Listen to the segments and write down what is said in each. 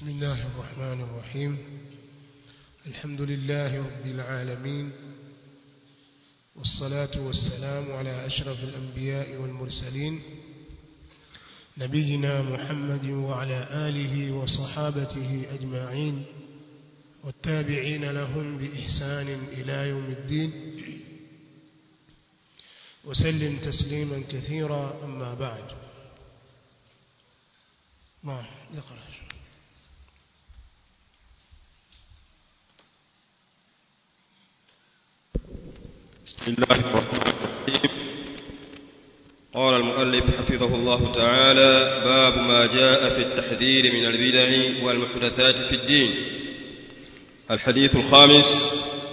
بسم الله الرحمن الرحيم الحمد لله رب العالمين والصلاة والسلام على أشرف الأنبياء والمرسلين نبينا محمد وعلى آله وصحابته أجمعين والتابعين لهم بإحسان إلى يوم الدين وسلم تسليما كثيرا أما بعد نعم اقرأ بسم الله الرحمن الرحيم قال المؤلف حفظه الله تعالى باب ما جاء في التحذير من البدع والمحدثات في الدين الحديث الخامس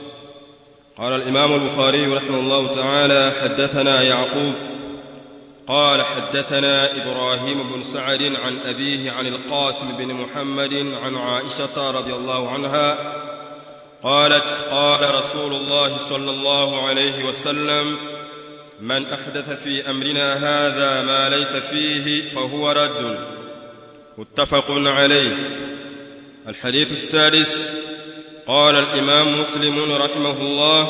قال الإمام البخاري رحمه الله تعالى حدثنا يعقوب قال حدثنا إبراهيم بن سعد عن أبيه عن القاسم بن محمد عن عائشة رضي الله عنها قالت قال رسول الله صلى الله عليه وسلم من أحدث في أمرنا هذا ما ليس فيه فهو رد متفق عليه الحديث السادس قال الإمام مسلم رحمه الله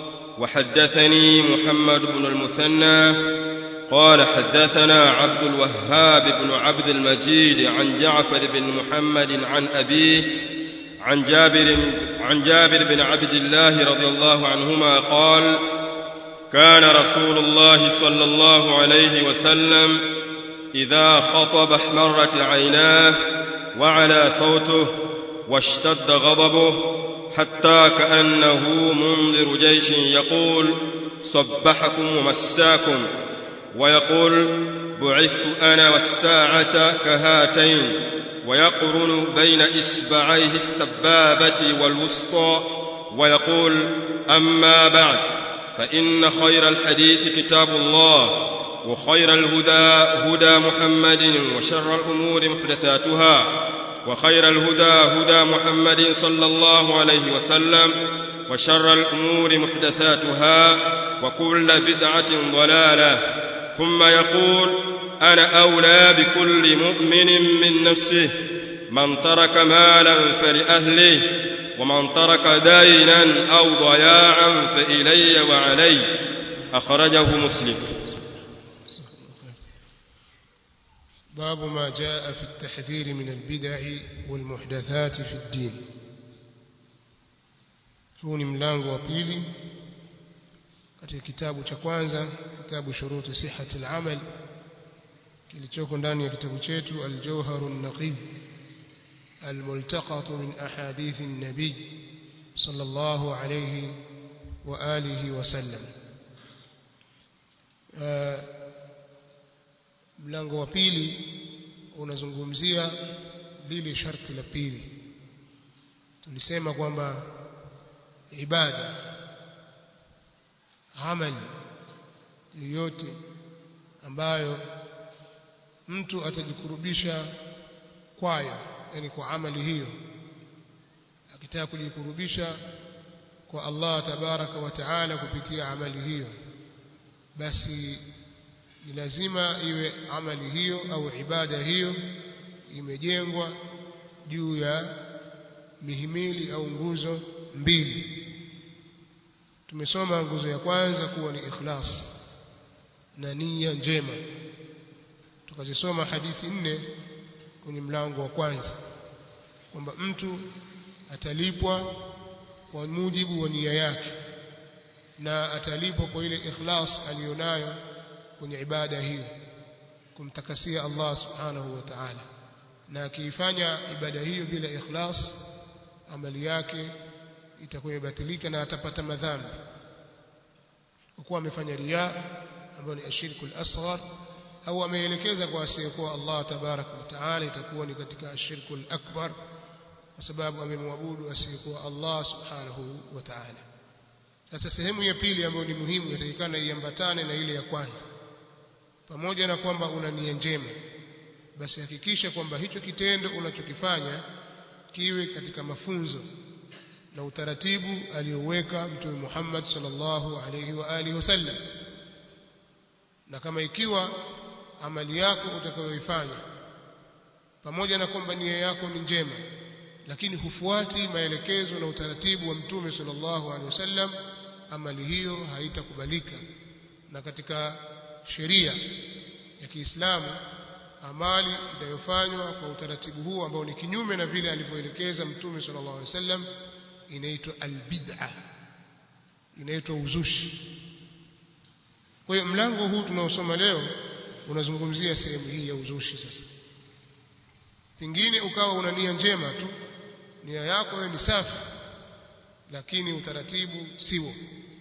وحدثني محمد بن المثنى قال حدثنا عبد الوهاب بن عبد المجيد عن جعفر بن محمد عن أبيه عن جابر عن جابر بن عبد الله رضي الله عنهما قال كان رسول الله صلى الله عليه وسلم إذا خطب احمرت عيناه وعلى صوته واشتد غضبه حتى كأنه منذر جيش يقول صبحكم ومساكم ويقول بعثت أنا والساعة كهاتين ويقرن بين إصبعيه السبابة والوسطى ويقول أما بعد فإن خير الحديث كتاب الله وخير الهدى هدى محمد وشر الأمور محدثاتها وخير الهدى هدى محمد صلى الله عليه وسلم وشر الأمور محدثاتها وكل بدعة ضلالة ثم يقول أنا أولى بكل مؤمن من نفسه من ترك مالا فلأهله ومن ترك دينا أو ضياعا فإلي وعلي أخرجه مسلم باب ما جاء في التحذير من البدع والمحدثات في الدين huu ni mlango wa pili katika kitabu cha kwanza kitabu shuruti sihhati al-amal kilichoko ndani ya kitabu chetu al-jawhar an-naqib الملتقط من أحاديث النبي صلى الله عليه وآله وسلم mlango wa pili unazungumzia lile sharti la pili tulisema kwamba ibada amali yoyote ambayo mtu atajikurubisha kwayo yani kwa amali hiyo akitaka kujikurubisha kwa Allah tabaraka wa taala kupitia amali hiyo basi ni lazima iwe amali hiyo au ibada hiyo imejengwa juu ya mihimili au nguzo mbili tumesoma nguzo ya kwanza kuwa ni ikhlas na nia njema tukazisoma hadithi nne kwenye mlango wa kwanza kwamba mtu atalipwa kwa mujibu wa nia yake na atalipwa kwa ile ikhlas aliyonayo kwenye ibada hiyo kumtakasia Allah subhanahu wa ta'ala na akiifanya ibada hiyo bila ikhlas amali yake itakuwa imebatilika na atapata madhambi kwa kuwa amefanya riya ambayo ni ashirku al-asghar au ameelekeza kwa asiyekuwa Allah tabaraka wa taala itakuwa ni katika ashirku al-akbar kwa sababu amemwabudu asiyekuwa Allah subhanahu wa ta'ala sasa sehemu ya pili ambayo ni muhimu inatakikana iambatane na ile ya kwanza pamoja na kwamba una nia njema basi hakikisha kwamba hicho kitendo unachokifanya kiwe katika mafunzo na utaratibu aliyoweka mtume Muhammad sallallahu alaihi wa alihi wasallam na kama ikiwa amali yako utakayoifanya pamoja na kwamba nia yako ni njema lakini hufuati maelekezo na utaratibu wa mtume sallallahu alaihi wasallam amali hiyo haitakubalika na katika sheria ya Kiislamu amali inayofanywa kwa utaratibu huu ambao ni kinyume na vile alivyoelekeza mtume sallallahu alaihi wasallam inaitwa albid'a inaitwa uzushi kwa hiyo mlango huu tunaosoma leo unazungumzia sehemu hii ya uzushi sasa pengine ukawa una nia njema tu nia yako wewe ni safi lakini utaratibu siwo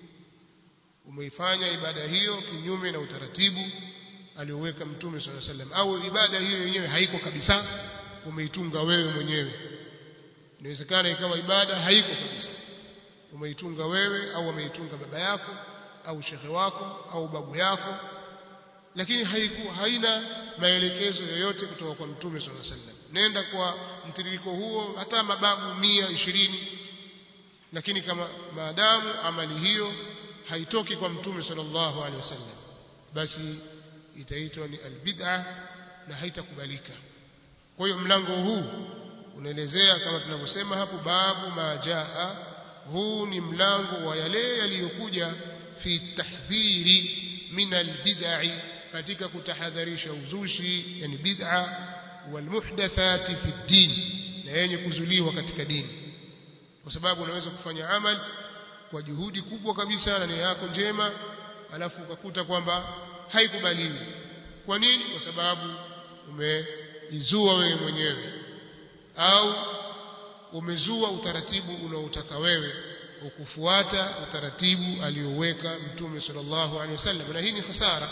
umeifanya ibada hiyo kinyume na utaratibu alioweka mtume swalla sallam au ibada hiyo yenyewe haiko kabisa umeitunga wewe mwenyewe inawezekana ikawa ibada haiko kabisa umeitunga wewe au ameitunga baba yako au shekhe wako au babu yako lakini haiku, haina maelekezo yoyote kutoka kwa mtume swalla sallam nenda kwa mtiririko huo hata mababu mia ishirini lakini kama maadamu amali hiyo haitoki kwa mtume sallallahu alaihi wasallam basi itaitwa ni albid'a na haitakubalika kwa hiyo mlango huu unaelezea kama tunavyosema hapo babu majaa huu ni mlango wa yale yaliyokuja fi tahdhiri min albid'i katika kutahadharisha uzushi yani bid'a walmuhdathati fi din na yenye kuzuliwa katika dini kwa sababu unaweza kufanya amali kwa juhudi kubwa kabisa na nia yako njema alafu ukakuta kwamba haikubaliwi kwa nini kwa sababu umeizua wewe mwenyewe au umezua utaratibu unaotaka wewe ukufuata utaratibu alioweka mtume sallallahu alaihi wasallam na hii ni hasara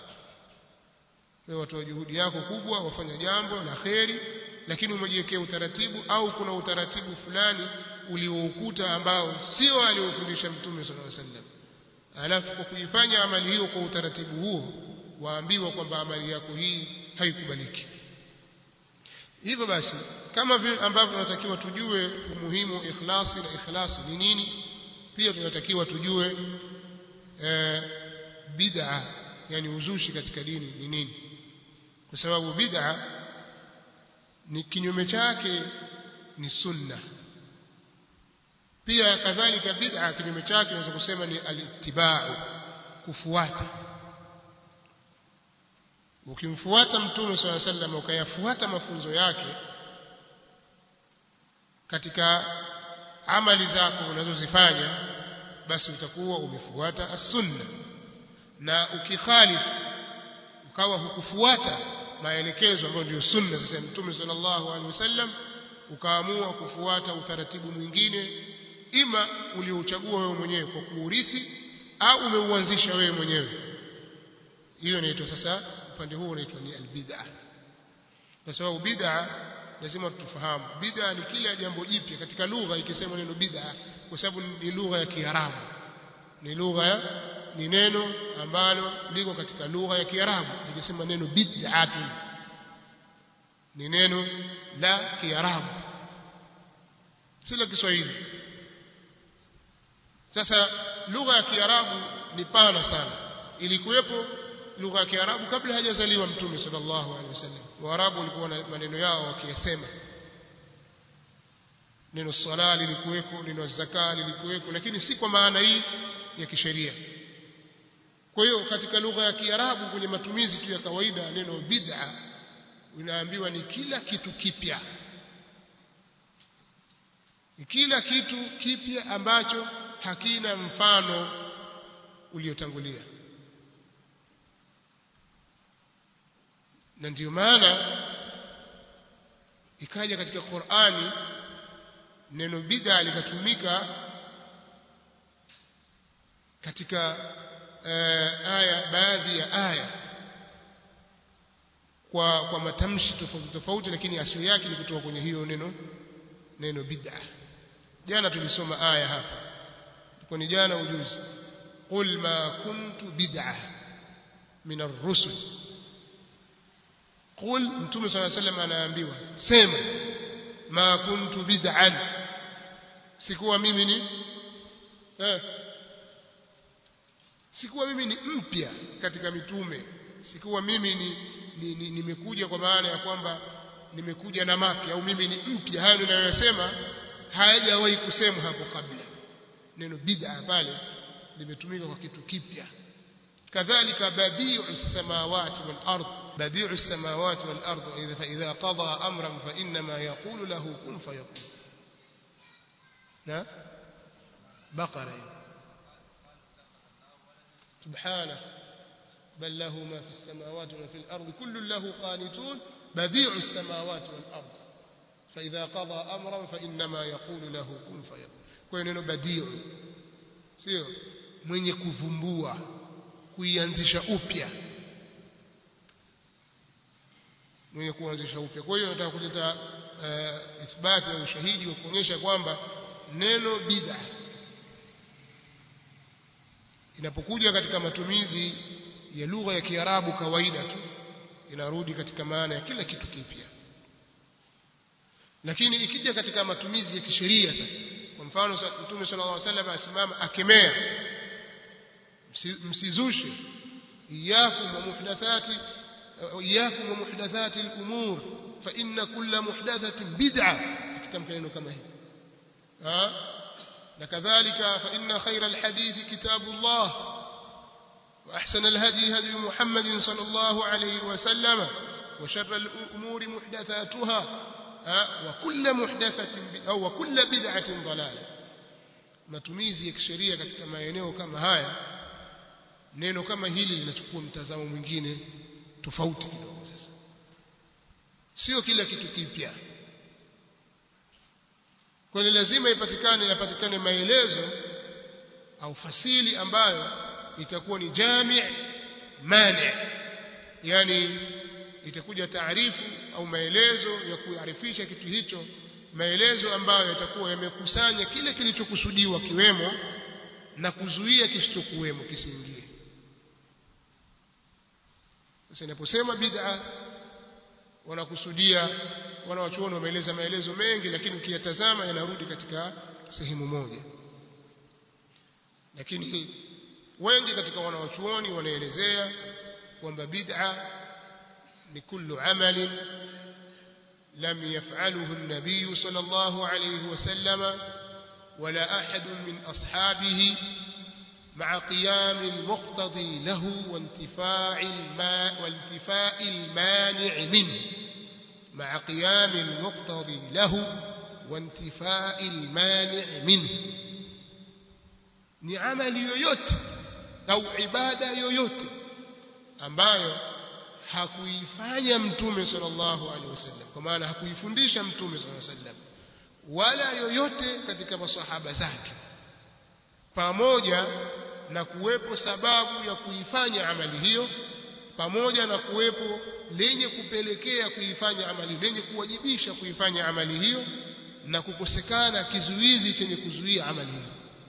wewe watoa juhudi yako kubwa wafanya jambo la kheri lakini umejiwekea utaratibu au kuna utaratibu fulani ulioukuta ambao sio aliofundisha mtume sallallahu alaihi wasallam alafu kwa kuifanya amali hiyo kwa utaratibu huo waambiwa kwamba amali yako hii haikubaliki hivyo basi kama vile ambavyo tunatakiwa tujue umuhimu wa ikhlasi na ikhlasi ni nini pia tunatakiwa tujue e, bid'a yani uzushi katika dini ni nini kwa sababu bid'a ni kinyume chake ni sunna pia kadhalika bid'a kinyume chake unaweza kusema ni alittiba'u kufuata ukimfuata mtume swalla sallam ukayafuata mafunzo yake katika amali zako unazozifanya basi utakuwa umefuata as-sunna na ukikhalifu ukawa hukufuata maelekezo ambayo ndio sunna sasa mtume sallallahu alaihi wasallam ukaamua kufuata utaratibu mwingine ima uliochagua wewe mwenyewe kwa kuurithi au umeuanzisha wewe mwenyewe hiyo inaitwa sasa upande huu unaitwa ni albid'a kwa sababu bid'a lazima tufahamu bid'a ni kila jambo jipya katika lugha ikisema neno bid'a kwa sababu ni lugha ya Kiarabu ni lugha ya ni neno ambalo liko katika lugha ya Kiarabu ikisema neno bid'atun ni neno la Kiarabu si la Kiswahili sasa lugha ya Kiarabu ni pana sana ilikuwepo lugha ya Kiarabu kabla hajazaliwa Mtume sallallahu alaihi wasallam Waarabu walikuwa na maneno yao wakiyasema neno sala lilikuweko neno zaka lilikuweko lakini si kwa maana hii ya kisheria kwa hiyo katika lugha ya Kiarabu kwenye matumizi tu ya kawaida neno bid'a inaambiwa ni kila kitu kipya ni kila kitu kipya ambacho hakina mfano uliotangulia na ndio maana ikaja katika Qur'ani neno bid'a likatumika katika uh, aya baadhi ya aya kwa kwa matamshi tofauti tofauti lakini asili yake ni kutoka kwenye hiyo neno neno bid'a jana tulisoma aya hapa kwa ni jana ujuzi qul ma kuntu bid'a min ar-rusul qul mtume صلى الله عليه وسلم anaambiwa sema ma kuntu bid'an sikuwa mimi ni eh sikuwa mimi ni mpya katika mitume sikuwa mimi ni nimekuja ni, ni kwa maana ya kwamba nimekuja na mapya au mimi ni mpya hayo ninayosema hayajawahi kusemwa hapo kabla neno bid'a pale limetumika kwa kitu kipya kadhalika badi'u samawati wal ard badi'u samawati wal ard idha fa idha qada amran fa inma yaqulu lahu kun fayakun na baqara سبحانه بل له ما في السماوات وما في الأرض كل له قانتون بديع السماوات والأرض فإذا قضى أمرا فإنما يقول له كن فيكون kwa neno badiu sio mwenye kuvumbua kuianzisha upya mwenye kuanzisha upya kwa hiyo nataka kuleta uh, ithbati na ushahidi wa kuonyesha kwamba neno bid'a inapokuja katika matumizi ya lugha ya Kiarabu kawaida tu inarudi katika maana ya kila kitu kipya lakini ikija katika matumizi ya kisheria sasa kwa mfano Mtume sallallahu alaihi wasallam asimama akemea msizushe iyakum wa muhdathati iyakum wa muhdathati al-umur fa inna kulla muhdathatin bid'a kitamka neno kama hili ha na kadhalika fa inna khayra al-hadith kitabullah وأحسن الهدي هدي محمد صلى الله عليه وسلم وشر الأمور محدثاتها وكل محدثة أو وكل بدعة ضلالة matumizi ya kisheria katika maeneo kama haya neno kama hili linachukua mtazamo mwingine tofauti kidogo sasa sio kila kitu kipya kwa hiyo lazima ipatikane yapatikane maelezo au fasili ambayo itakuwa ni jami' mani yani itakuja taarifu au maelezo ya kuarifisha kitu hicho maelezo ambayo yatakuwa yamekusanya kile kilichokusudiwa kiwemo na kuzuia kisichokuwemo kisiingie sasa inaposema bid'a wanakusudia wanawachuoni wameeleza maelezo mengi lakini ukiyatazama yanarudi katika sehemu moja lakini wengi katika wanawachuoni wanaelezea kwamba bid'a ni kullu amalin lam yaf'aluhu an-nabiy sallallahu alayhi wasallam ولا أحد من أصحابه مع قيام المقتضي له وانتفاع الماء وانتفاء المانع منه مع قيام المقتضي له وانتفاء المانع منه ni amali yoyote au ibada yoyote ambayo hakuifanya mtume sallallahu alaihi wasallam kwa maana hakuifundisha mtume sallallahu alaihi wasallam wala yoyote katika masahaba zake pamoja na kuwepo sababu ya kuifanya amali hiyo pamoja na kuwepo lenye kupelekea kuifanya amali lenye kuwajibisha kuifanya amali hiyo na kukosekana kizuizi chenye kuzuia amali hiyo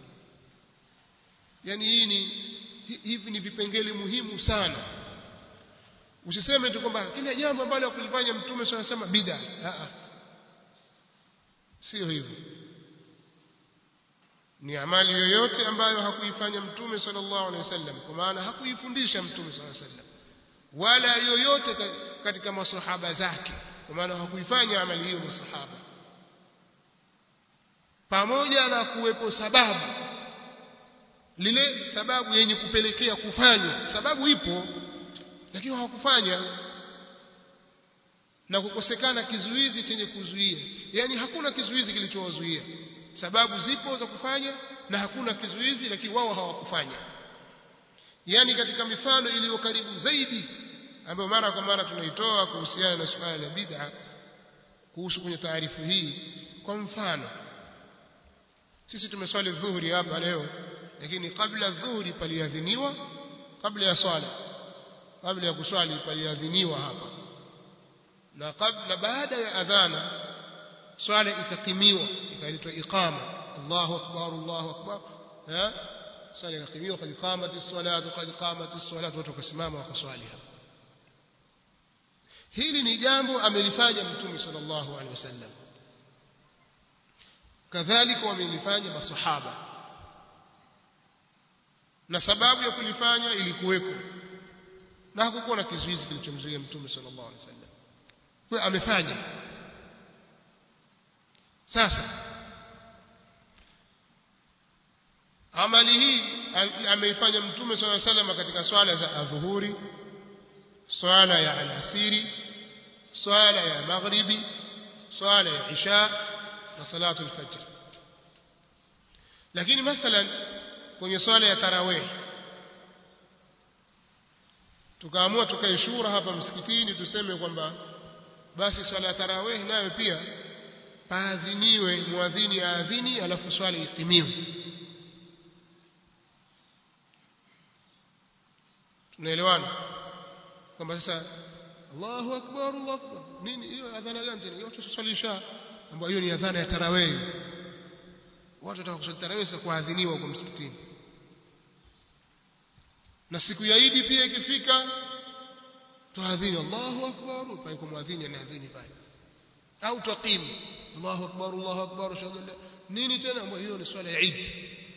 yani hii ni hivi ni vipengele muhimu sana usiseme tu kwamba kila jambo ambalo kulifanya mtume swalla sema bid'a a sio hivyo ni amali yoyote ambayo hakuifanya mtume sallallahu alaihi wasallam kwa maana hakuifundisha mtume sallallahu alaihi wasallam wala yoyote katika masahaba zake kwa maana hakuifanya amali hiyo masahaba pamoja na kuwepo sababu lile sababu yenye kupelekea kufanya sababu ipo lakini hawakufanya na kukosekana kizuizi chenye kuzuia yani hakuna kizuizi kilichowazuia sababu zipo za kufanya na hakuna kizuizi lakini wao hawakufanya yani katika mifano iliyo karibu zaidi ambayo mara kwa mara tunaitoa kuhusiana na suala la bid'a kuhusu kwenye taarifu hii kwa mfano sisi tumeswali dhuhuri hapa leo lakini kabla dhuhuri paliadhiniwa kabla ya swala kabla ya kuswali paliadhiniwa hapa na kabla baada ya adhana swala ikakimiwa ikaitwa iqama Allahu akbar Allahu akbar ha swala ikakimiwa kad qamati as-salatu kad qamati as-salatu watu wakasimama wakaswali hapa hili ni jambo amelifanya mtume sallallahu alaihi wasallam kadhalika wamelifanya masahaba na sababu ya kulifanya ilikuweko na hakukuwa na kizuizi kilichomzuia mtume sallallahu alaihi wasallam kwa amefanya sasa amali hii ameifanya mtume swalla salama katika swala za adhuhuri swala ya alasiri swala ya maghribi swala ya isha na salatu alfajr lakini mathalan kwenye swala ya tarawih tukaamua tukae shura hapa msikitini tuseme kwamba basi swala ya tarawih nayo pia paadhiniwe muadhini aadhini alafu swala itimiwe tunaelewana kwamba sasa Allahu akbar Allahu akbar nini hiyo adhana gani tena hiyo tusalisha ambayo hiyo ni adhana ya tarawih watu wataka kusali tarawih sasa kuadhiniwa huko msikitini na siku ya Idi pia ikifika tuadhini Allahu akbar pale kwa muadhini anaadhini pale au taqimu Allahu akbar Allahu akbar ashhadu an nini tena ambayo hiyo ni swala ya Eid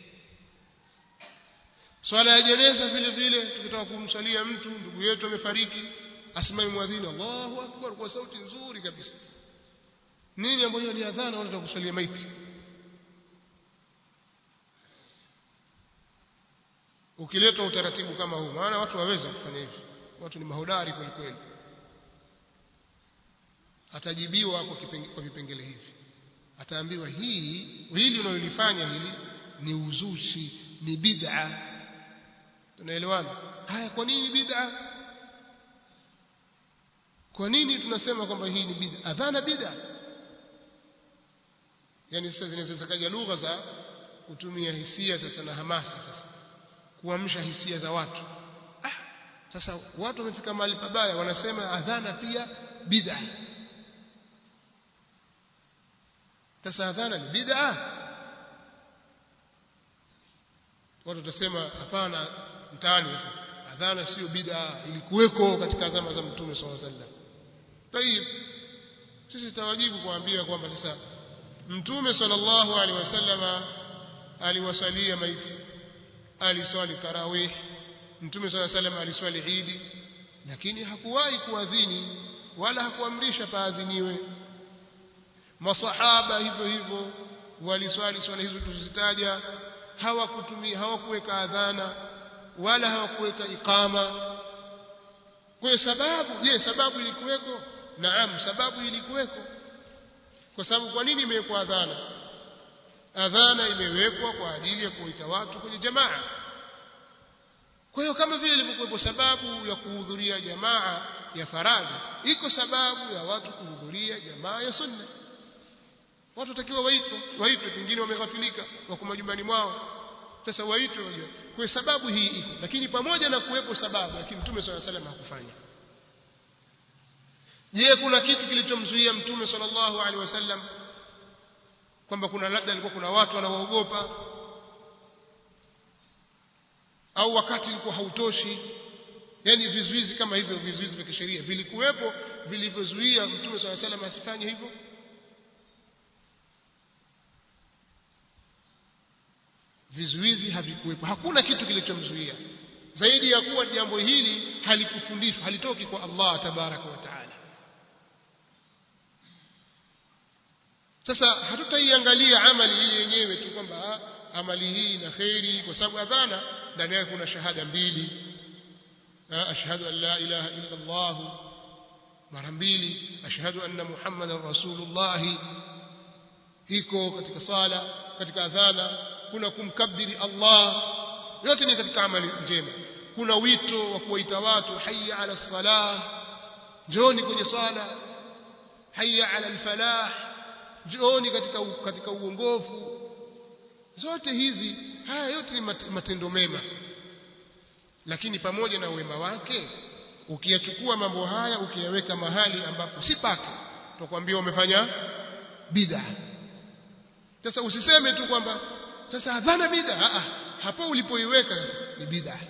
swala ya jeneza vile vile tukitaka kumsalia mtu ndugu yetu amefariki asimame muadhini Allahu akbar kwa sauti nzuri kabisa nini ambayo ni adhana wala tukusalia maiti ukileta utaratibu kama huu maana watu waweza kufanya hivi watu ni mahodari kweli kweli atajibiwa kwa, kwa vipengele hivi ataambiwa hii hili unalolifanya hili ni uzushi ni bid'a tunaelewana haya kwa nini bid'a kwa nini tunasema kwamba hii ni bid'a adhana bid'a yani sasa zinaweza kaja lugha za kutumia hisia sasa na hamasa sasa kuamsha hisia za watu ah, sasa watu wamefika mahali pabaya wanasema adhana pia bid'a sasa adhana ni bid'a watu watasema hapana mtaani adhana sio bid'a ilikuweko katika zama za mtume sallallahu alaihi wasallam tayib sisi tutawajibu kuambia kwamba sasa mtume sallallahu alaihi wasallama aliwasalia maiti aliswali tarawih mtume sallallahu alaihi wasallam aliswali idi lakini hakuwahi kuadhini wala hakuamrisha paadhiniwe masahaba hivyo hivyo waliswali swala hizo tulizitaja hawakutumia hawakuweka adhana wala hawakuweka iqama kwa sababu je sababu ilikuweko naam sababu ilikuweko kwa sababu kwa nini imewekwa adhana adhana imewekwa kwa ajili ya kuita watu kwenye jamaa kwa hiyo kama vile ilivyokuwepo sababu ya kuhudhuria jamaa ya faradhi iko sababu ya watu kuhudhuria jamaa ya sunna watu watakiwa waitwe waitwe pengine wameghafilika wako majumbani mwao sasa waitwe wajue kwa sababu hii iko lakini pamoja na kuwepo sababu lakini mtume swalla salam hakufanya je kuna kitu kilichomzuia mtume sallallahu alaihi wasallam kwamba kuna labda alikuwa kuna watu wanawaogopa au wakati ulikuwa hautoshi yani vizuizi kama hivyo vizuizi vya kisheria vilikuwepo vilivyozuia mtume swalla salam asifanye hivyo vizuizi havikuwepo hakuna kitu kilichomzuia zaidi ya kuwa jambo hili halikufundishwa halitoki kwa Allah tabaraka wa taala sasa hatutaiangalia amali hii yenyewe tu kwamba amali hii na khairi kwa sababu adhana ndani yake kuna shahada mbili ashhadu an la ilaha illa Allah mara mbili ashhadu anna muhammadan rasulullah iko katika sala katika adhana kuna kumkabiri Allah yote ni katika amali njema kuna wito wa kuwaita watu hayya ala salah njooni kwenye sala hayya ala alfalah njooni katika katika uongofu zote hizi haya yote ni matendo mema lakini pamoja na wema wake ukiyachukua mambo haya ukiyaweka mahali ambapo si pake tutakwambia umefanya bid'a sasa usiseme tu kwamba sasa adhana bid'a ah hapo ulipoiweka ni bid'a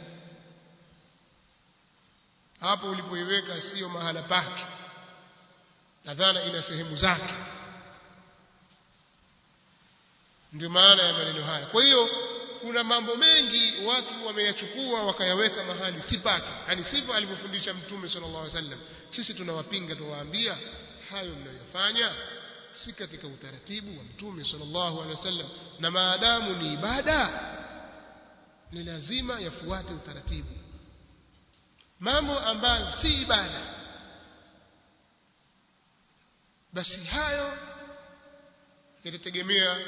hapo ulipoiweka sio mahala pake adhana ina sehemu zake ndio maana ya maneno haya kwa hiyo kuna mambo mengi watu wameyachukua wakayaweka mahali si pake yani sivyo alivyofundisha mtume sallallahu alaihi wasallam sisi tunawapinga tuwaambia hayo mnayofanya si katika utaratibu wa mtume sallallahu alaihi wasallam na maadamu ni ibada ni lazima yafuate utaratibu mambo ambayo si ibada basi hayo yatategemea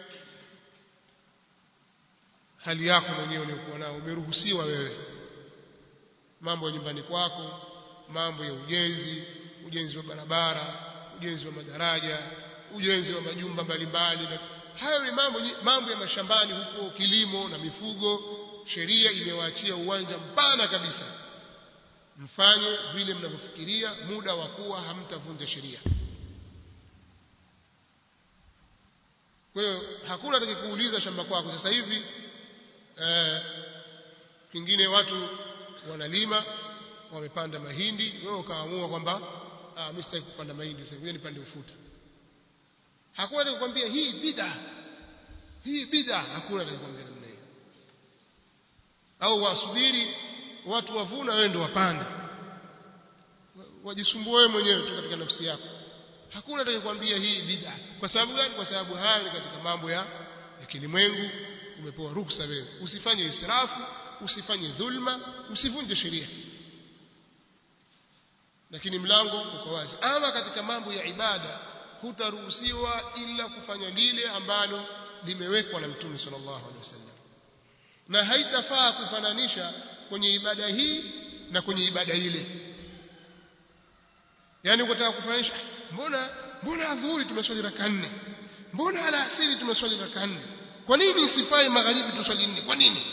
hali yako mwenyewe uliyokuwa nao umeruhusiwa wewe mambo ya nyumbani kwako mambo ya ujenzi ujenzi wa barabara ujenzi wa madaraja ujenzi wa majumba mbalimbali na hayo ni mambo mambo ya mashambani huko kilimo na mifugo sheria imewaachia uwanja mpana kabisa mfanye vile mnavyofikiria muda wa kuwa hamtavunja sheria kwa hiyo hakuna atakayekuuliza shamba kwako sasa hivi eh, pengine watu wanalima wamepanda mahindi wewe ukaamua kwamba ah mimi sitaki kupanda mahindi sasa ngoja nipande ufuta hakuna atakayekwambia hii bid'a hii bid'a hakuna atakayekwambia namna hiyo au wasubiri watu wavuna wewe ndio wapanda wajisumbue wewe mwenyewe tu katika nafsi yako hakuna atakayekwambia hii bid'a kwa sababu gani kwa sababu haya ni katika mambo ya ya kilimwengu umepewa ruhusa wewe usifanye israfu usifanye dhulma usivunje sheria lakini mlango uko wazi ama katika mambo ya ibada hutaruhusiwa ila kufanya lile ambalo limewekwa na mtume sallallahu alaihi wasallam na haitafaa kufananisha kwenye ibada hii na kwenye ibada ile yani ukitaka kufananisha mbona mbona adhuhuri tumeswali raka nne mbona alasiri tumeswali raka nne kwa nini isifai magharibi tuswali nne kwa nini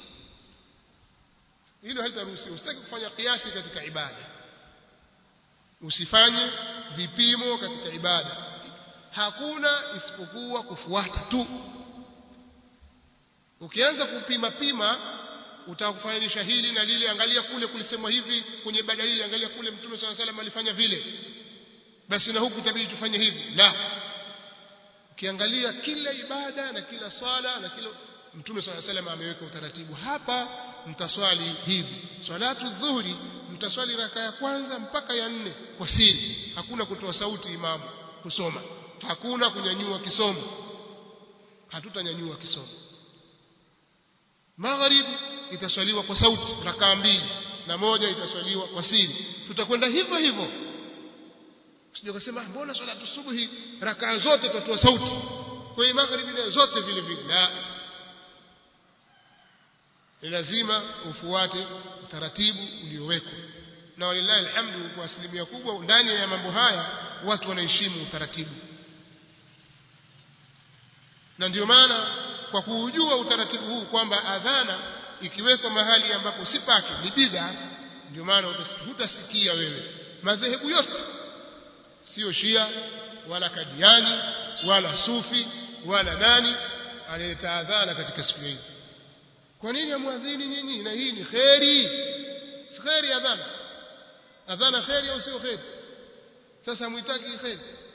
hilo haitaruhusiwa usitaki kufanya kiasi katika ibada usifanye vipimo katika ibada hakuna isipokuwa kufuata tu ukianza kupima pima utakufananisha hili na lile angalia kule kulisemwa hivi kwenye ibada hii angalia kule mtume swalla salam alifanya vile basi na huku itabidi tufanye hivi la ukiangalia kila ibada na kila swala na kila mtume swalla salam ameweka utaratibu hapa mtaswali hivi salatu dhuhuri mtaswali raka ya kwanza mpaka ya nne kwa siri hakuna kutoa sauti imamu kusoma hakuna kunyanyua kisomo hatutanyanyua kisomo magharibi itaswaliwa kwa sauti rakaa mbili na moja itaswaliwa kwa siri tutakwenda hivyo hivyo sije kusema mbona swala subuhi rakaa zote tutatoa sauti kwa hiyo magharibi nayo zote vile vile la ni lazima ufuate utaratibu uliowekwa na walillahi alhamdu kwa asilimia kubwa ndani ya mambo haya watu wanaheshimu utaratibu na ndio maana kwa kuujua utaratibu huu kwamba adhana ikiwekwa mahali ambapo si pake ni bid'a ndio maana hutasikia wewe madhehebu yote sio shia wala kadiani wala sufi wala nani analeta adhana katika siku hii kwa nini amwadhini nyinyi na hii ni kheri si kheri adhana adhana kheri au sio kheri sasa muitaki kheri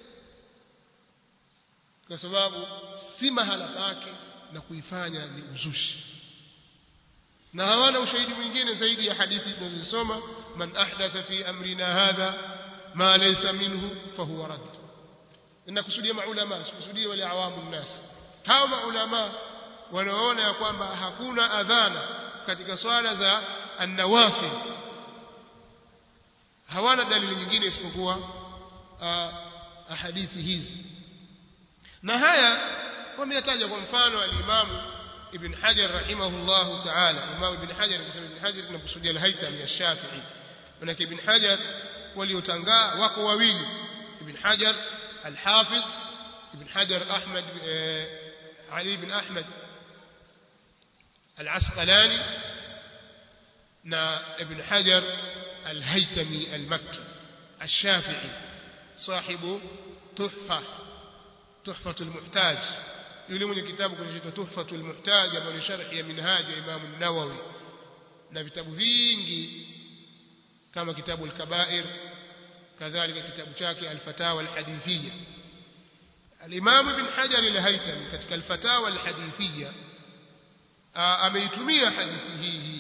kwa sababu si mahala pake na kuifanya ni uzushi na hawana ushahidi mwingine zaidi ya hadithi tunazosoma man ahdatha fi amrina hadha ma laysa minhu fahuwa rad inakusudia maulama sikusudia wale awamu nnas hao maulama wanaona ya kwamba hakuna adhana katika swala za an-nawafil hawana dalili nyingine isipokuwa hadithi hizi na haya wameyataja kwa mfano al-Imam Ibn Hajar rahimahullah ta'ala Imam Ibn Hajar akisema Ibn Hajar tunakusudia al-Haythami ash-Shafi'i manake Ibn Hajar waliotangaa wako wawili Ibn Hajar al-Hafidh Ibn Hajar Ahmad Ali ibn Ahmad al-Asqalani na Ibn Hajar al-Haythami al-Makki الشافعي صاحب تحفة تحفة المحتاج yule mwenye kitabu kinachoitwa Tuhfatul Muhtaj ambayo ni sharhi ya minhaj ya Imam an-Nawawi na vitabu vingi kama kitabu al-Kaba'ir kadhalika kitabu chake al-Fatawa al-Hadithiyya al-Imam Ibn Hajar al-Haytami katika al-Fatawa al-Hadithiyya ameitumia hadithi hii hii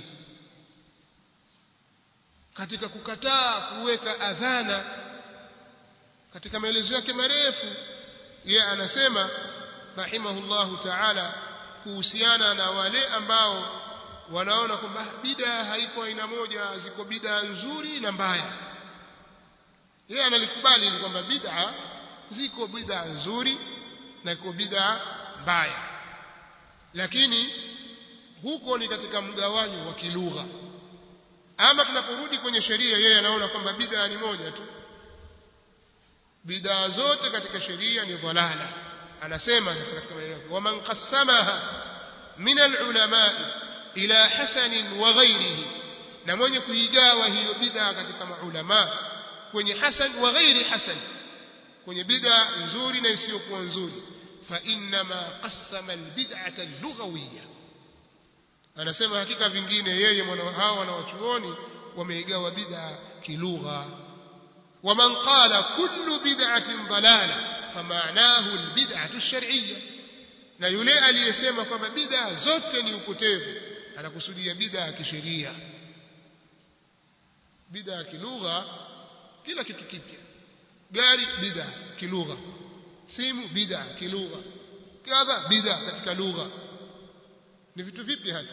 katika kukataa kuweka adhana katika maelezo yake marefu yeye anasema rahimahullahu ta'ala kuhusiana na wale ambao wanaona kwamba bid'a haiko aina moja ziko bid'a nzuri na mbaya yeye analikubali kwamba bid'a ziko bid'a nzuri na iko bid'a mbaya lakini huko ni katika mgawanyo wa kilugha ama tunaporudi kwenye sheria yeye anaona kwamba bid'a ni moja tu bid'a zote katika sheria ni dhalala anasema sasa katika maneno yake waman qassamaha min alulama ila hasan wa ghairihi na mwenye kuigawa hiyo bid'a katika maulama kwenye hasan wa ghairi hasan kwenye bid'a nzuri na isiyokuwa nzuri fa inma qassama albid'ata allughawiyya anasema hakika vingine yeye mwana hao wanawachuoni wameigawa bid'a kilugha ومن قال كل بدعة ضلالة فمعناه البدعة الشرعية na yule aliyesema kwamba bid'a zote ni upotevu anakusudia bid'a ya kisheria bid'a ya kilugha kila kitu kipya gari bid'a kilugha simu bid'a kilugha kadha bid'a katika lugha ni vitu vipi hata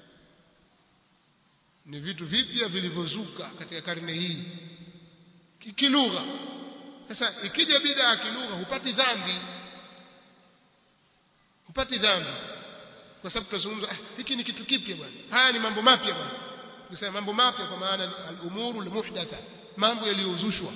ni vitu vipya vilivyozuka katika karne hii kilugha sasa ikija bid'a kilugha hupati dhambi hupati dhambi kwa sababu tunazungumza ah, hiki ni kitu kipya bwana haya ni mambo mapya bwana kusema mambo mapya kwa maana al-umuru al-muhdatha mambo yaliyozushwa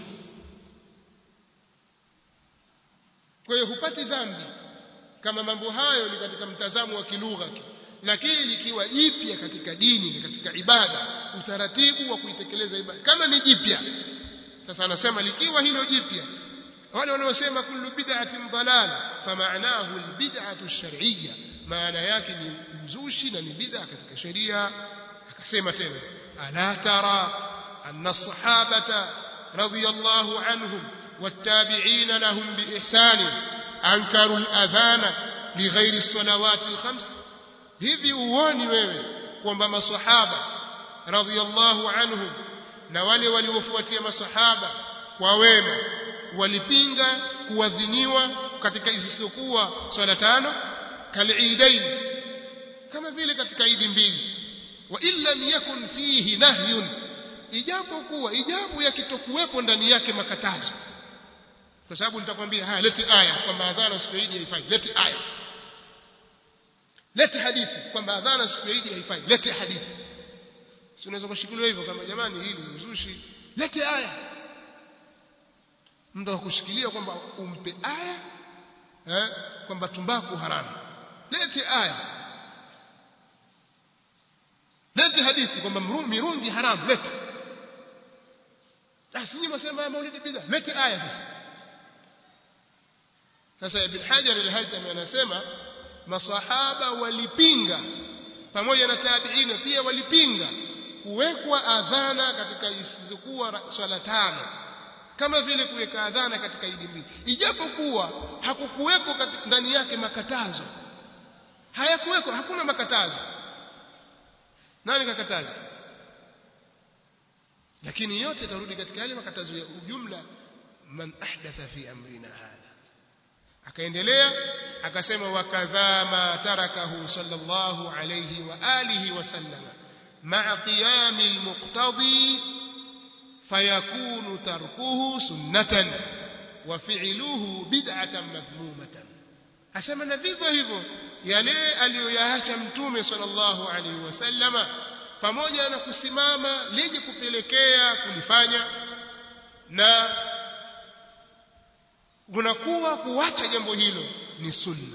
kwa hiyo hupati dhambi kama mambo hayo ni katika mtazamo wa kilugha tu lakini likiwa jipya katika dini na katika ibada utaratibu wa kuitekeleza ibada kama ni jipya sasa anasema likiwa hilo jipya wale wanaosema kullu bid'atin dalala famaanahu albid'atu ash-shar'iyya maana yake ni mzushi na ni bid'a katika sheria akasema tena ala tara anna as-sahabata radiyallahu anhum والتابعين لهم بإحسان أنكروا الأذان لغير الصلوات الخمس hivi uoni wewe kwamba masahaba radhiyallahu anhum na wale waliofuatia masahaba kwa wema walipinga kuadhiniwa katika isisokuwa swala tano kaliidain kama vile katika idi mbili wa illa yakun fihi nahyun ijapo kuwa ijapo yakitokuwepo ndani yake makatazo kwa sababu nitakwambia haya leti aya kwamba adhana siku ya idi haifai leti aya leti hadithi kwamba adhana siku ya idi haifai leti hadithi si unaweza kushikilia hivyo kama jamani hili ni uzushi lete aya mtu akushikilia kwamba umpe aya eh, kwamba tumbaku haramu lete aya lete hadithi kwamba mirungi haramu lete basi nyinyi msema maulidi bid'a lete aya sasa sasa ibn hajar al-haythami anasema masahaba walipinga pamoja na tabiina pia walipinga kuwekwa adhana katika isizokuwa swala tano kama vile kuweka adhana katika idi mbili ijapokuwa hakukuweko ndani yake makatazo hayakuweko hakuna makatazo nani kakataza lakini yote tarudi katika yale makatazo ya ujumla man ahdatha fi amrina hadha akaendelea akasema wakadha ma tarakahu sallallahu alayhi wa alihi wa sallama مع قيام المقتضي فيكون تركه سنة وفعله بدعة مذمومة asema na vivyo hivyo yale aliyoyaacha mtume sallallahu alaihi wasallama pamoja na kusimama lenye kupelekea kulifanya na kunakuwa kuacha jambo hilo ni sunna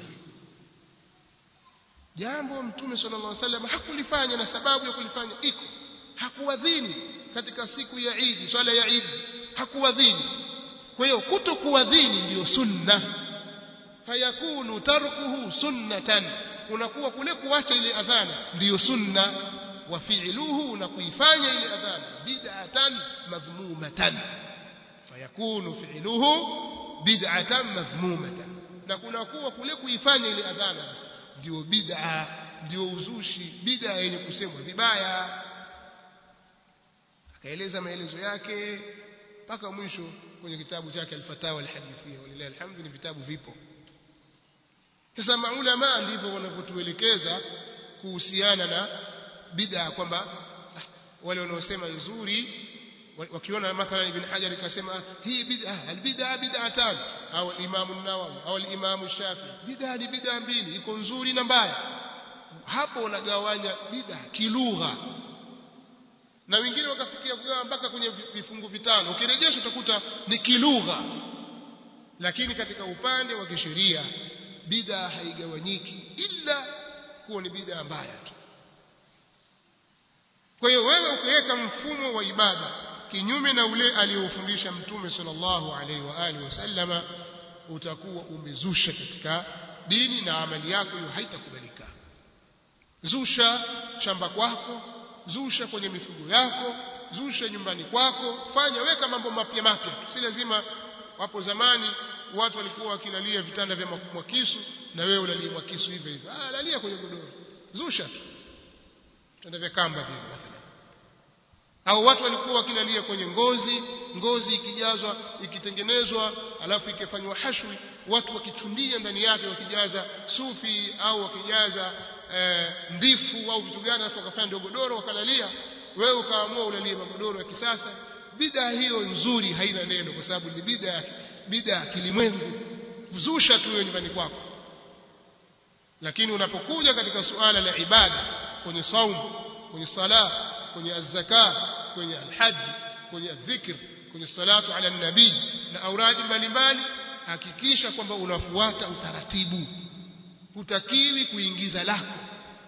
jambo mtume sallallahu alaihi wasallam hakulifanya na sababu ya kulifanya iko hakuadhini katika siku ya Eid swala ya Eid hakuadhini kwa hiyo kutokuadhini ndiyo sunna fayakunu tarkuhu sunnatan unakuwa kule kuacha ile adhana ndiyo sunna wa fi'luhu na kuifanya ile adhana bid'atan madhmumatan fayakunu fi'luhu bid'atan madhmumatan na kunakuwa kule kuifanya ile adhana ndio bid'a ndio uzushi bid'a yenye kusemwa vibaya akaeleza maelezo yake mpaka mwisho kwenye kitabu chake al-Fatawa al-Hadithia walillahi alhamdu ni vitabu vipo sasa maulama ndivyo wanavyotuelekeza kuhusiana na bid'a kwamba ah, wale wanaosema nzuri wakiona mathalan ibn Hajar ikasema hii bid'a albid'a bid'atan au Imam an-Nawawi au Imam Shafi bid'a ni bid'a mbili iko nzuri na mbaya hapo wanagawanya bid'a kilugha na wengine wakafikia kugawa mpaka kwenye vifungu vitano ukirejesha utakuta ni kilugha lakini katika upande wa kisheria bid'a haigawanyiki ila kuwa ni bid'a mbaya tu kwa hiyo wewe ukiweka mfumo wa ibada kinyume na ule aliofundisha mtume sallallahu alaihi wa alihi wasallama utakuwa umezusha katika dini na amali yako hiyo haitakubalika zusha shamba kwako zusha kwenye mifugo yako zusha nyumbani kwako fanya weka mambo mapya mapya si lazima wapo zamani watu walikuwa wakilalia vitanda vya mwakisu na wewe ulalia mwakisu hivyo hivyo ah lalia kwenye godoro zusha tu vitanda vya kamba vile mathalan au watu walikuwa wakilalia kwenye ngozi ngozi ikijazwa ikitengenezwa alafu ikifanywa hashwi watu wakichundia ndani yake wakijaza sufi au wakijaza e, ndifu au vitu gani alafu wakafanya ndio godoro wakalalia wewe ukaamua ulalie magodoro ya kisasa bid'a hiyo nzuri haina neno kwa sababu ni bid'a bid'a kilimwengu zusha tu nyumbani kwako lakini unapokuja katika suala la ibada kwenye saumu kwenye sala kwenye azzaka kwenye alhaji kwenye dhikr kwenye salatu ala nabii na auradi mbalimbali hakikisha kwamba unafuata utaratibu hutakiwi kuingiza lako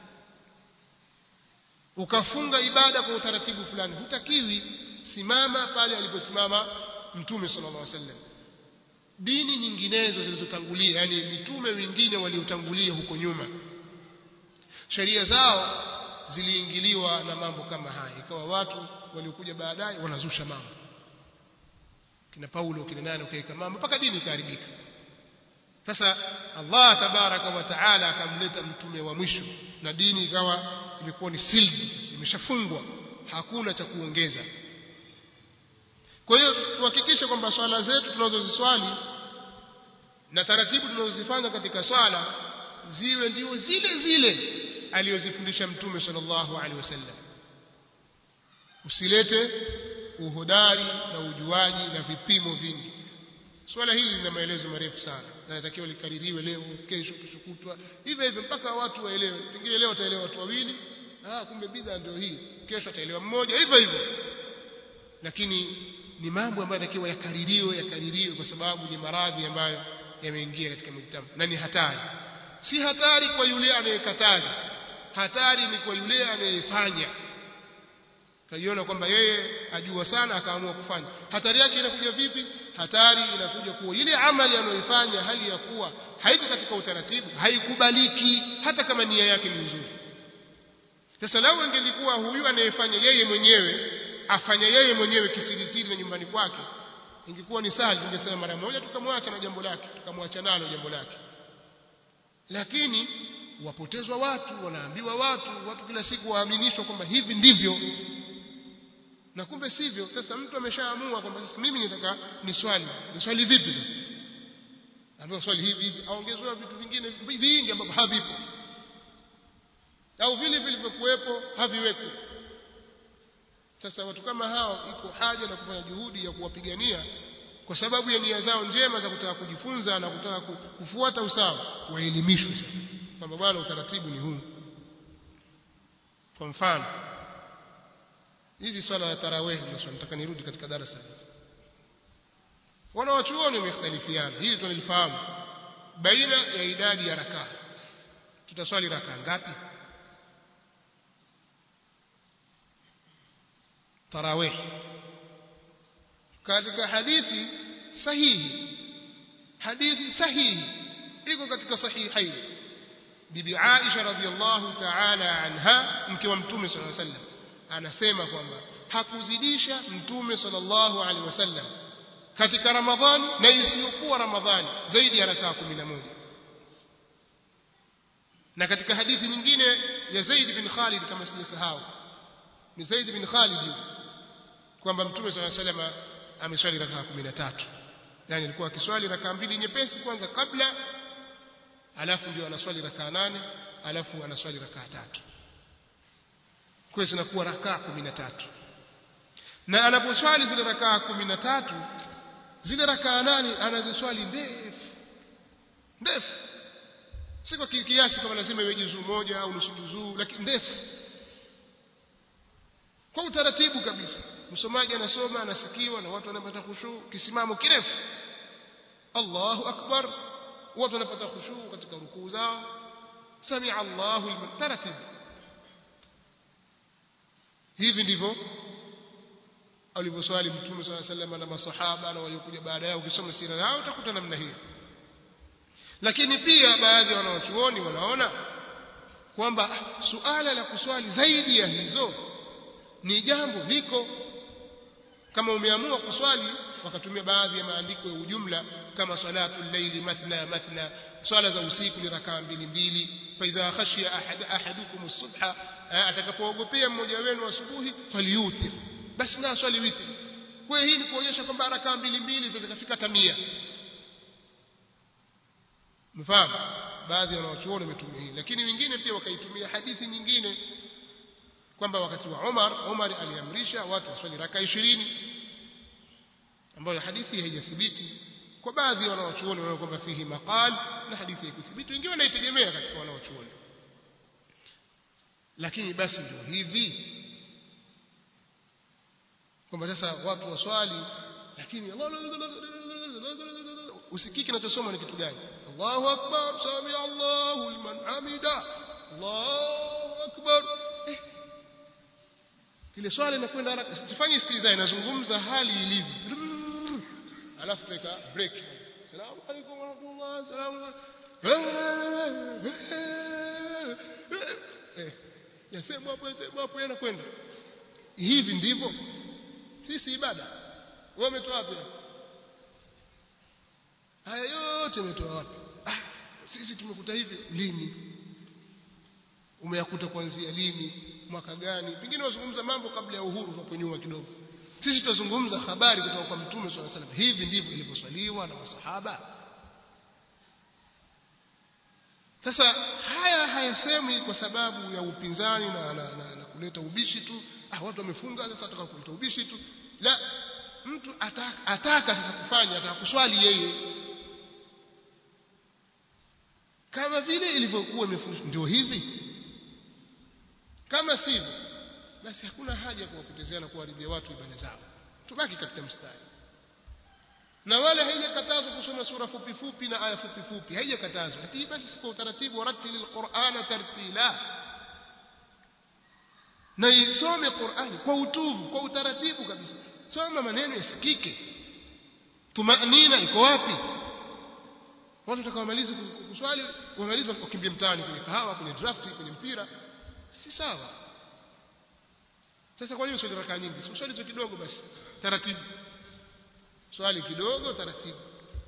ukafunga ibada kwa utaratibu fulani hutakiwi simama pale aliposimama mtume sallallahu alaihi wasallam dini nyinginezo zilizotangulia yani mitume wengine waliotangulia huko nyuma sheria zao ziliingiliwa na mambo kama haya ikawa watu waliokuja baadaye wanazusha mambo kina Paulo kina nani ukaika mambo mpaka dini ikaharibika sasa Allah tabaraka wa taala akamleta mtume wa mwisho na dini ikawa imekuwa ni sealed sasa imeshafungwa hakuna cha kuongeza kwa hiyo tuhakikishe kwamba swala zetu tunazoziswali na taratibu tunazozifanya katika swala ziwe ndio zile zile aliyozifundisha mtume sallallahu alaihi wasallam usilete uhodari na ujuaji na vipimo vingi swala hili lina maelezo marefu sana na natakiwa likaririwe leo kesho kesho kutwa hivyo hivyo mpaka watu waelewe pengine leo wataelewa watu wawili ah kumbe bidhaa ndio hii kesho ataelewa mmoja hivyo hivyo lakini ni mambo ambayo yanatakiwa yakaririwe yakaririwe kwa sababu ni maradhi ambayo yameingia katika mujtama na ni hatari si hatari kwa yule anayekataza hatari ni kwa yule anayefanya kaiona kwamba yeye ajua sana akaamua kufanya hatari yake inakuja vipi hatari inakuja kuwa ile amali anayoifanya hali ya kuwa haiko katika utaratibu haikubaliki hata kama nia yake ni nzuri sasa lau ingelikuwa huyu anayefanya yeye mwenyewe afanya yeye mwenyewe kisirisiri na nyumbani kwake ingekuwa ni sahali tungesema mara moja tukamwacha na jambo lake tukamwacha nalo jambo lake lakini wapotezwa watu wanaambiwa watu watu kila siku waaminishwa kwamba hivi ndivyo na kumbe sivyo sasa mtu ameshaamua kwamba sasa mimi nitaka ni swali ni swali vipi sasa ambapo swali hivi hivi aongezewa vitu vingine vingi ambavyo havipo au vile vilivyokuwepo haviwekwi sasa watu kama hao iko haja na kufanya juhudi ya kuwapigania kwa sababu ya nia zao njema za kutaka kujifunza na kutaka kufuata usawa waelimishwe sasa kwamba bwana utaratibu ni huu kwa mfano hizi swala ya tarawih ndio nataka nirudi katika darasa wana wachuoni wamekhtalifiana hili tunalifahamu baina ya idadi ya rakaa tutaswali rakaa ngapi tarawih katika hadithi sahihi hadithi sahihi iko katika sahihain bibi Aisha radhiallahu ta'ala anha mke wa mtume sallallahu alaihi wasallam anasema kwamba hakuzidisha mtume sallallahu alaihi wasallam katika ramadhani na isiyokuwa ramadhani zaidi ya rakaa 11 na katika hadithi nyingine ya Zaid bin Khalid kama sijasahau ni Zaid bin Khalid kwamba mtume sallallahu alaihi wasallam ameswali rakaa 13 yani alikuwa akiswali rakaa mbili nyepesi kwanza kabla alafu ndio anaswali rakaa nane alafu anaswali rakaa tatu kwa hiyo zinakuwa rakaa 13 na anaposwali zile rakaa 13 zile rakaa nane anaziswali ndefu ndefu si kwa kiasi kama lazima iwe juzuu moja au nusu juzuu lakini ndefu kwa utaratibu kabisa msomaji anasoma anasikiwa na watu wanapata khushu kisimamo kirefu Allahu akbar watu wanapata khushu katika rukuu zao samia Allahu liman taratibu hivi ndivyo alivyoswali mtume swalla sallam na masahaba na waliokuja baada yao ukisoma sira yao utakuta namna hiyo lakini pia baadhi ya wanaochuoni wanaona kwamba suala la kuswali zaidi ya hizo ni jambo liko kama umeamua kuswali wakatumia baadhi ya maandiko ya ujumla kama salatu llaili mathna mathna swala za usiku ni rakaa mbili mbili fa idha khashiya ahad ahadukum as-subha atakapoogopea mmoja wenu asubuhi falyutir basi na swali witri kwa hii ni kuonyesha kwamba rakaa mbili mbili zikafika tamia mfahamu baadhi ya wanachuoni wametumia hii lakini wengine pia wakaitumia hadithi nyingine kwamba wakati wa Umar Umar aliamrisha watu waswali raka 20 ambayo hadithi haijathibiti kwa baadhi ya wanachuoni wanaona kwamba fihi maqal na hadithi haikuthibiti wengine wanaitegemea katika wanachuoni lakini basi ndio hivi kwamba sasa watu waswali lakini usikiki kinachosoma ni kitu gani Allahu akbar sami Allahu liman hamida Allahu akbar eh. ile swala inakwenda haraka sifanye istiza inazungumza hali ilivyo alafu tuweka break salamu alaykum wa rahmatullah salamu eh yasema hapo yasema hapo yanakwenda hivi ndivyo sisi ibada wewe umetoa wapi haya yote umetoa wapi ah sisi tumekuta hivi lini umeyakuta kuanzia lini mwaka gani pengine wazungumza mambo kabla ya uhuru tunaponyua kidogo sisi tutazungumza habari kutoka kwa mtume swalla salam hivi ndivyo ilivyoswaliwa na masahaba sasa haya hayasemwi kwa sababu ya upinzani na, na, na, na kuleta ubishi tu ah watu wamefunga sasa ataka kuleta ubishi tu la mtu ataka, ataka sasa kufanya ataka kuswali yeye kama vile ilivyokuwa imefundishwa ndio hivi kama sivyo basi hakuna haja ya kuwapotezea na kuharibia watu ibada zao tubaki katika mstari na wala haijakatazwa kusoma sura fupi fupi na aya fupi fupi haijakatazwa lakini basi si kwa utaratibu warattilil qur'ana tartila na isome Qur'ani kwa utuvu kwa utaratibu kabisa soma maneno yasikike tumanina iko wapi watu watakaomaliza kuswali wamaliza wakimbia mtaani kwenye kahawa kwenye draft kwenye mpira si sawa sasa kwa nini uswali rakaa nyingi si uswali kidogo basi taratibu swali kidogo taratibu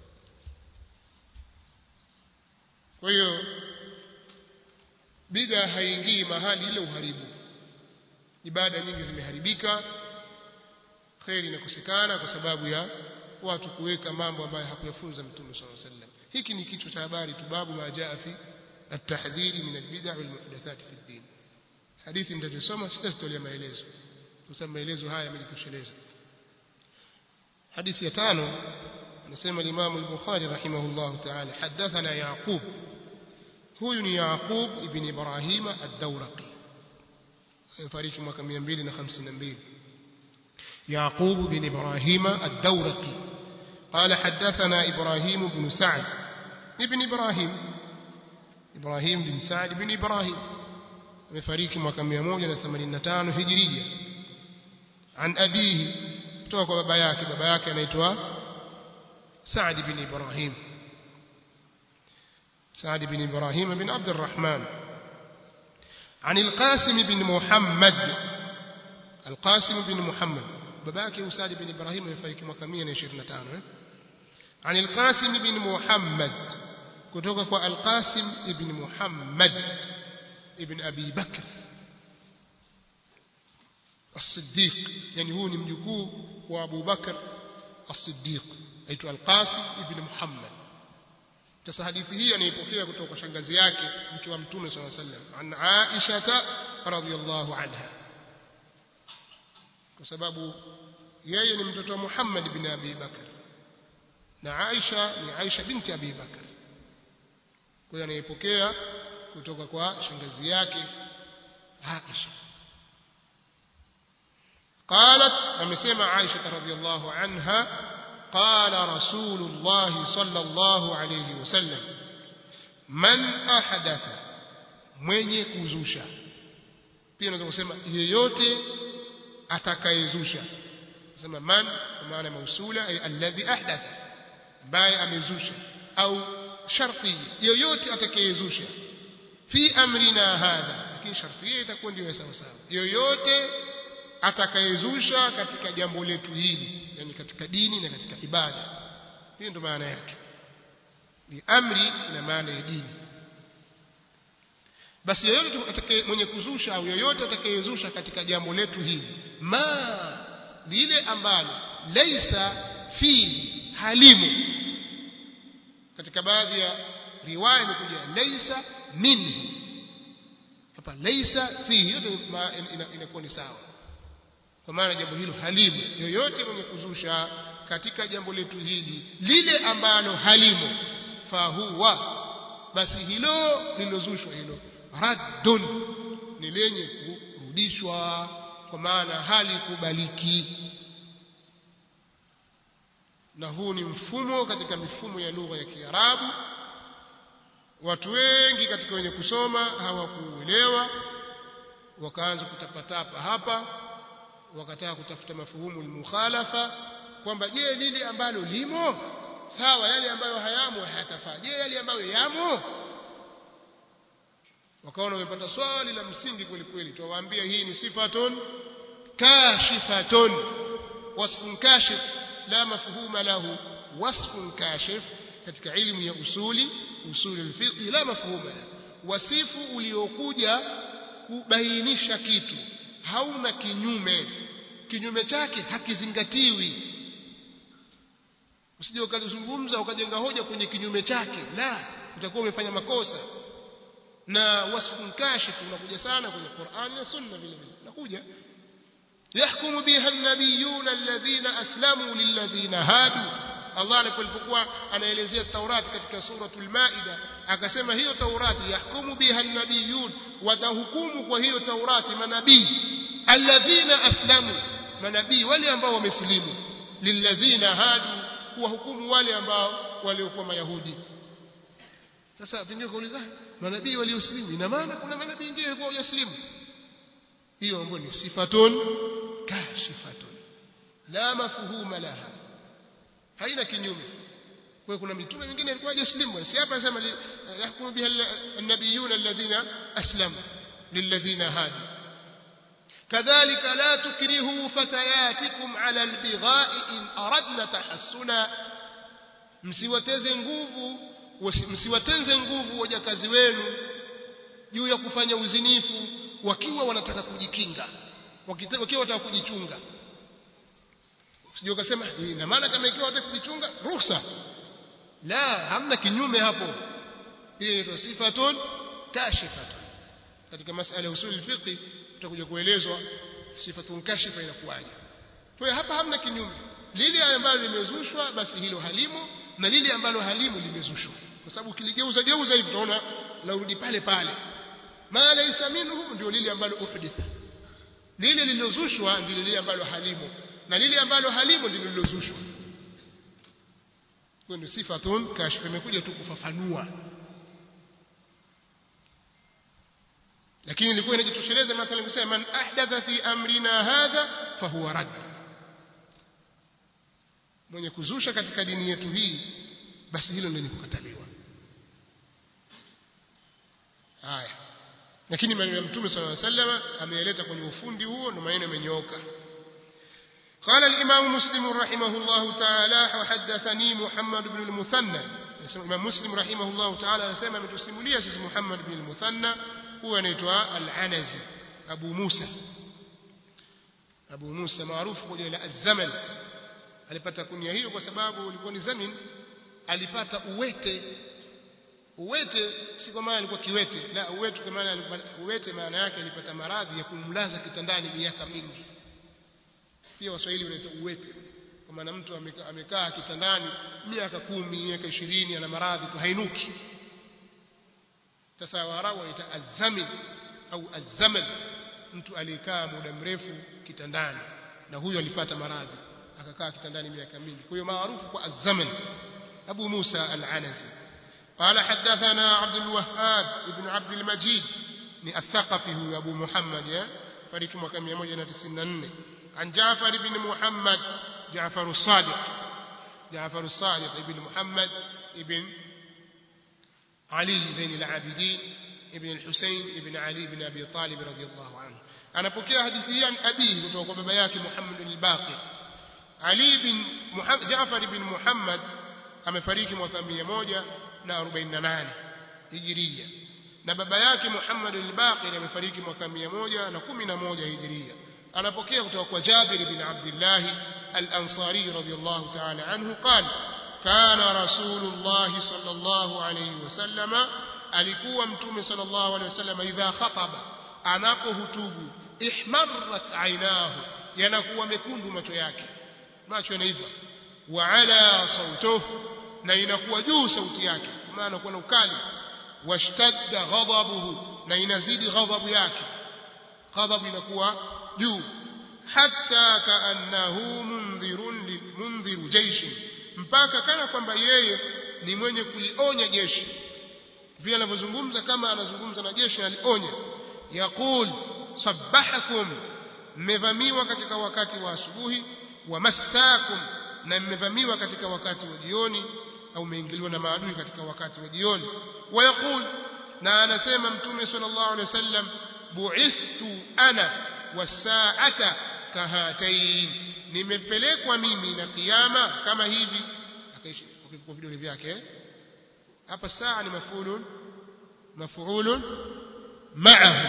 kwa hiyo bid'a haingii mahali ile uharibu ibada nyingi zimeharibika kheri inakosekana kwa sababu ya watu kuweka mambo ambayo hakuyafunza mtume صلى الله عليه وسلم hiki ni kichwa cha habari tu babu ma jaa fi at-tahdhir min al-bid'a wal muhdathat fi ad-din hadithi nitasoma sitazitolea maelezo kwa sababu maelezo haya yamejitosheleza hadithi ya tano anasema Imam al-Bukhari rahimahullah ta'ala hadathana Yaqub huyu ni Yaqub ibn Ibrahim ad-Dawraqi fariki mwaka 252 يعقوب بن إبراهيم الدورقي قال حدثنا إبراهيم بن سعد ابن إبراهيم إبراهيم بن سعد بن إبراهيم amefariki mwaka 185 hijiria an abihi kutoka kwa baba yake baba yake anaitwa Saad bin Ibrahim Saad bin Ibrahim bin Abd الرحمن عن القاسم بن محمد القاسم بن محمد baba yake Saad bin Ibrahim amefariki mwaka 125 عن القاسم بن محمد kutoka kwa Al-Qasim ibn Muhammad ibn Abi Bakr الصديق يعني هو ni mjukuu wa Abu Bakr as-Siddiq aitwa Al-Qasim ibn Muhammad sasa hadithi hii anaipokea kutoka kwa shangazi yake mke wa mtume swalla sallam an Aisha radhiyallahu anha kwa sababu yeye ni mtoto wa Muhammad bin Abi Bakar na Aisha ni Aisha binti Abi Bakar kwa hiyo anaipokea kutoka kwa shangazi yake Aisha قالت amesema Aisha radhiyallahu anha قال رسول الله صلى الله عليه وسلم من أحدث mwenye kuzusha pia unaweza kusema yeyote atakayezusha sema man kwa maana mausula ay alladhi ahdatha ambaye amezusha au sharti yeyote atakayezusha fi amrina hadha lakini sharti hiyo itakuwa ndio sawa sawa yoyote atakayezusha katika jambo letu hili yani katika dini na katika ibada hiyo ndio maana yake ni amri na maana ya dini basi yeyote atakaye mwenye kuzusha au yoyote atakayezusha katika jambo letu hili ma lile ambalo laisa fi halimu katika baadhi ya riwaya imekuja laisa minhu hapa laisa fihi yote inakuwa ni sawa kwa maana jambo hilo halimu yoyote mwenye kuzusha katika jambo letu hili lile ambalo halimu fahuwa basi hilo lilozushwa hilo raddun ni lenye kurudishwa kwa maana hali kubaliki na huu ni mfumo katika mifumo ya lugha ya Kiarabu watu wengi katika wenye kusoma hawakuelewa wakaanza kutapatapa hapa wakataka kutafuta mafuhumu mukhalafa kwamba je lile ambalo limo sawa yale ambayo hayamo hayatafaa je yale ambayo yamo wakaona wamepata swali la msingi kweli kweli tuwaambia hii ni sifatun kashifatun wasfun kashif la mafhuma lahu wasfun kashif katika ilmu ya usuli usuli alfiqh la mafhuma lahu wasifu uliokuja kubainisha kitu hauna kinyume kinyume chake hakizingatiwi usije ukazungumza ukajenga hoja kwenye kinyume chake la utakuwa umefanya makosa na wasfun kashif unakuja sana kwenye Qur'an na Sunna vile vile unakuja yahkumu biha an-nabiyun alladhina aslamu lilladhina hadu Allah alipokuwa anaelezea Taurati katika suratul Maida akasema hiyo Taurati yahkumu biha an-nabiyun watahukumu kwa hiyo Taurati manabii alladhina aslamu manabii wale ambao wamesilimu lilladhina hadu kuwahukumu wale ambao waliokuwa mayahudi sasa pengine kuuliza manabii waliosilimu ina maana kuna manabii wengine walikuwa hawajasilimu hiyo ambayo ni sifatun kashifatun la mafhuma laha haina kinyume kwa kuna mitume mingine ilikuwa hajaslimu si hapa anasema yahkumu biha an-nabiyuna alladhina aslamu lilladhina hadu كذلك لا تكرهوا فتياتكم على البغاء إن أردنا تحسنا msiwateze nguvu msiwatenze nguvu wajakazi wenu juu ya kufanya uzinifu wakiwa wanataka kujikinga wakiwa wanataka kujichunga sije ukasema ina maana kama ikiwa wanataka kujichunga ruhusa la hamna kinyume hapo hii ni sifatun kashifatun katika masala ya usul fiqh tutakuja kuelezwa sifatun kashifa inakuwaje kwa hiyo hapa hamna kinyume lile ambalo limezushwa basi hilo halimo na lile ambalo halimu limezushwa kwa sababu kiligeuza geuza hivi tunaona laurudi pale pale ma laysa minhu ndio lile ambalo uhditha lile lililozushwa ndio lile ambalo halimu na lile ambalo halimu ndilo lililozushwa hiyo ni sifatun kashfa imekuja tu kufafanua lakini ilikuwa inajitosheleza mathalan kusema man ahdatha fi amrina hadha fahuwa rad mwenye kuzusha katika dini yetu hii basi hilo ndio kukataliwa haya lakini maneno ya mtume sallallahu alaihi wasallam ameyaleta kwenye ufundi huo na maneno yamenyooka قال الإمام مسلم رحمه الله تعالى وحدثني محمد بن المثنى الإمام مسلم رحمه الله تعالى نسمى من تسموليه اسم محمد بن المثنى هو anaitwa al-Anazi Abu Musa Abu Musa maarufu kwa jina la Az-Zaman alipata kunia hiyo kwa sababu ulikuwa ni zamin alipata uwete uwete si kwa maana alikuwa kiwete la uwete kwa maana uwete maana yake alipata maradhi ya kumlaza kitandani miaka mingi pia waswahili wanaita uwete kwa maana mtu amekaa, amekaa kitandani miaka kumi miaka ishirini ana maradhi tu hainuki sasa waarabu wanaita azamin au azamal mtu aliyekaa muda mrefu kitandani na huyo alipata maradhi akakaa kitandani miaka mingi kwa hiyo maarufu kwa azaman abu musa al-anasi قال حدثنا عبد الوهاب ابن عبد المجيد ni الثقفي هو ابو محمد فريق mwaka 194 عن جعفر بن محمد جعفر الصادق جعفر الصادق ابن محمد ابن علي زين العابدين ابن الحسين ابن علي بن ابي طالب رضي الله عنه anapokea hadithi hii abii kutoka kwa baba yake Muhammad al-Baqir Ali bin Muhammad Jaafar bin Muhammad amefariki mwaka 148 Hijria na baba yake Muhammad al-Baqir amefariki mwaka 111 Hijria anapokea kutoka kwa Jabir bin Abdullah al-Ansari radiyallahu ta'ala anhu qala kana rasulullah sallallahu alayhi wasallama alikuwa mtume sallallahu alayhi wasallam idha khataba anapohutubu ihmarrat ainahu yanakuwa mekundu macho yake macho yanaiva wa ala sautuhu na inakuwa juu sauti yake kwa maana kuna ukali washtadda ghadabuhu na inazidi ghadhabu yake ghadhabu inakuwa juu hatta kaannahu mundhirun mundhiru jaishi mpaka kana kwamba yeye ni mwenye kulionya jeshi vile anavyozungumza kama anazungumza na jeshi alionya yaqul sabbahakum mmevamiwa katika wakati wa asubuhi wa massakum na mmevamiwa katika wakati wa jioni au mmeingiliwa na maadui katika wakati wa jioni wayaqul na anasema mtume sallallahu alaihi wasallam bu'ithtu ana wasaata kahatain nimepelekwa mimi na kiyama kama hivi akaishi kwa vidole vyake hapa saa ni mafulun mafulun ma'ahu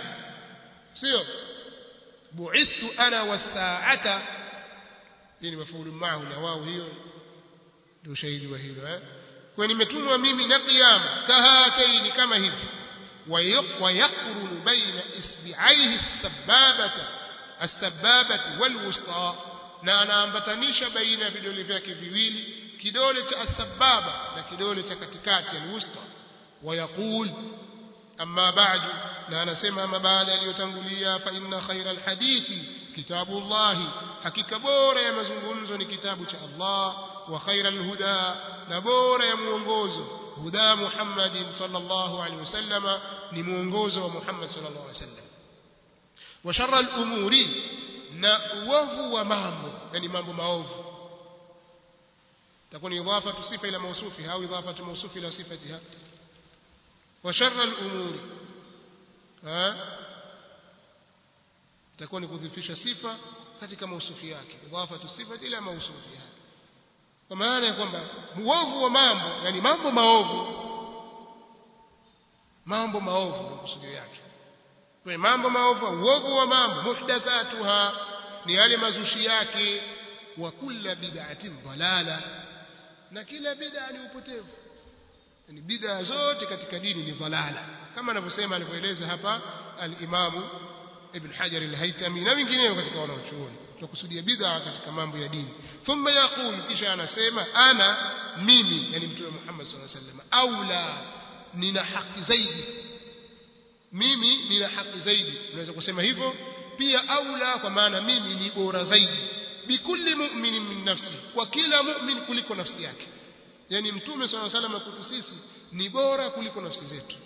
sio bu'ithtu ana wasaata hii ni mafulu ma'ahu na wao hiyo ndio ushahidi wa hilo eh kwa nimetumwa mimi na kiyama kahataini kama hivi ويقرن بين إصبعيه السبابة السبابة والوسطى na anaambatanisha baina ya vidole vyake viwili kidole cha asbaba na kidole cha katikati alwusta wayaqul amma ba'du na anasema ama baada aliyotangulia fa inna khayra alhadithi kitabullah hakika bora ya mazungumzo ni kitabu cha Allah wa khayra alhuda na bora ya muongozo huda Muhammadin sallallahu alaihi wasallama ni muongozo wa Muhammad sallallahu alaihi wasallam wa sharra al-umuri na uovu wa mambo yani mambo maovu تكون إضافة صفة إلى موصوفها أو إضافة موصوف إلى صفتها وشر الأمور ها تكون كذفش صفة katika mausufi yake idafatu sifati ila mausufiha kwa maana ya kwamba muovu wa mambo yani mambo maovu mambo maovu ndio kusudio yake kwa mambo maovu uovu wa mambo muhdathatuha ni yale mazushi yake wa kulla bid'atin dhalala na kila bid'a ni upotevu yani bid'a zote katika dini ni dhalala kama anavyosema alivyoeleza hapa al-Imamu Ibn Hajar al-Haytami na wengineo katika wanaochuoni tunakusudia bid'a katika mambo ya dini thumma yaqulu kisha anasema ana mimi yani mtume Muhammad sallallahu alaihi wasallam aula nina haki zaidi mimi nina haki zaidi unaweza kusema hivyo pia aula kwa maana mimi ni bora zaidi bikulli mu'minin min nafsi kwa kila mu'min kuliko nafsi yake yani mtume sallallahu alaihi wasallam kwetu sisi ni bora kuliko nafsi zetu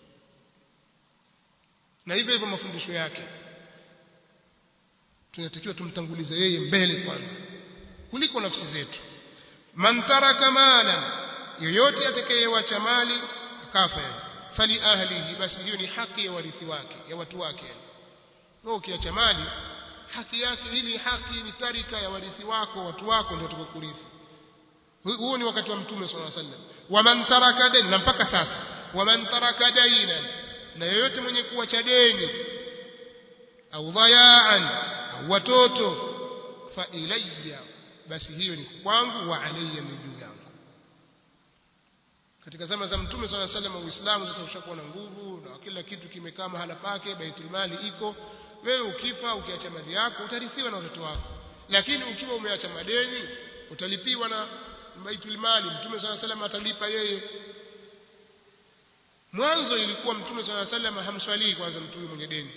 na hivyo hivyo mafundisho yake tunatakiwa tumtangulize yeye mbele kwanza kuliko nafsi zetu man taraka malan yoyote atakayewacha mali akafa fali ahlihi basi hiyo ni haki ya warithi wake ya watu wake wewe ukiacha mali haki yake ili haki ni tarika ya warithi wako watu wako ndio tutakurithi huo ni wakati wa mtume sallallahu alaihi wasallam waman taraka deni na mpaka sasa waman taraka daina na yoyote mwenye kuacha deni au dhayaan au watoto fa ilayya basi hiyo ni kwangu wa alayya ni juu yangu katika zama za mtume swalla sallam uislamu sasa ushakuwa na nguvu na kila kitu kimekaa mahala pake baitul mali iko wewe ukifa ukiacha mali yako utarithiwa na watoto wako lakini ukiwa umeacha madeni utalipiwa na baitul mali mtume swalla sallam atalipa yeye mwanzo ilikuwa mtume swalla sallam hamswalii kwanza mtu huyu mwenye deni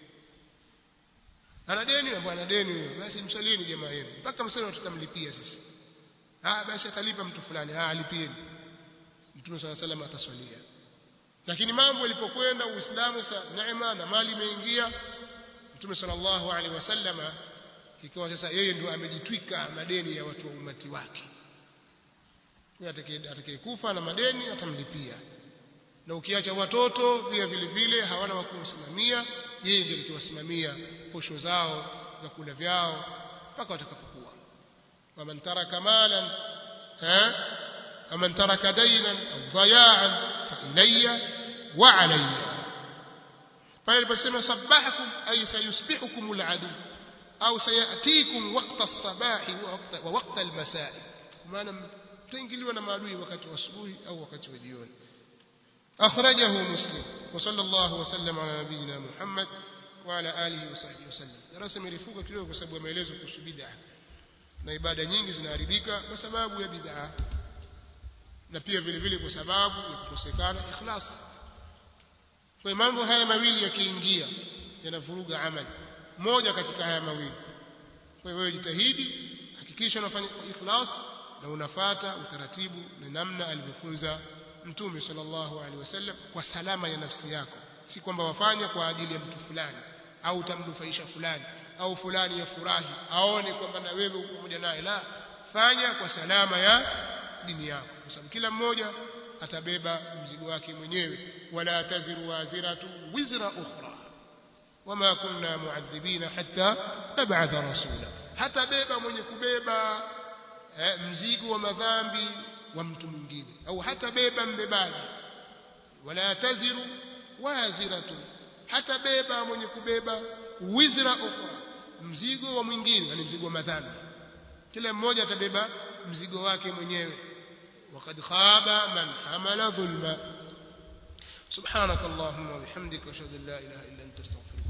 ana deni na bwana deni huyo basi mswalieni jamaa yenu mpaka msema tutamlipia sisi ah basi atalipa mtu fulani ah alipieni mtume swalla sallam ataswalia lakini mambo yalipokwenda uislamu sa neema na mali imeingia mtume sallallahu alaihi wasallama ikawa sasa yeye ndio amejitwika madeni ya watu wa umati wake atakayekufa na madeni atamlipia na ukiacha watoto pia vile vile hawana wa kumsimamia yeye ndiye alikiwasimamia posho zao vyakula vyao mpaka watakapokuwa waman taraka malan ha waman taraka daynan au dhayaan fa ilayya wa alayya pale aliposema sabahakum ay sayusbihukum aladu au sayatikum waqta as-sabahi wa waqta al-masaa maana mtaingiliwa na maadui wakati wa asubuhi au wakati wa jioni أخرجه مسلم وصلى الله وسلم على نبينا محمد وعلى آله وصحبه وسلم darasa imerefuka kidogo kwa sababu ya maelezo kuhusu bid'a na ibada nyingi zinaharibika kwa sababu ya bid'a na pia vile vile kwa sababu ya kukosekana ikhlas kwa mambo haya mawili yakiingia yanavuruga amali moja katika haya mawili kwa hiyo wewe jitahidi hakikisha unafanya ikhlas na unafata utaratibu na namna alivyofunza mtume sallallahu alaihi wasallam kwa salama ya nafsi yako si kwamba wafanya kwa ajili ya mtu fulani au utamnufaisha fulani au fulani ya furahi aone kwamba na wewe uko pamoja naye la fanya kwa salama ya dini yako kwa sababu kila mmoja atabeba mzigo wake mwenyewe wala taziru waziratu wizra ukhra wama kunna muadhibina hatta nab'atha rasula hatabeba mwenye kubeba eh, mzigo wa madhambi wa mtu mwingine au hata beba mbebaji wala taziru waziratu hata beba mwenye kubeba wizra ukhra mzigo wa mwingine yani mzigo wa madhambi kila mmoja atabeba mzigo wake mwenyewe وقد خاب من حمل ظلما سبحانك اللهم وبحمدك واشهد ان لا اله الا انت استغفرك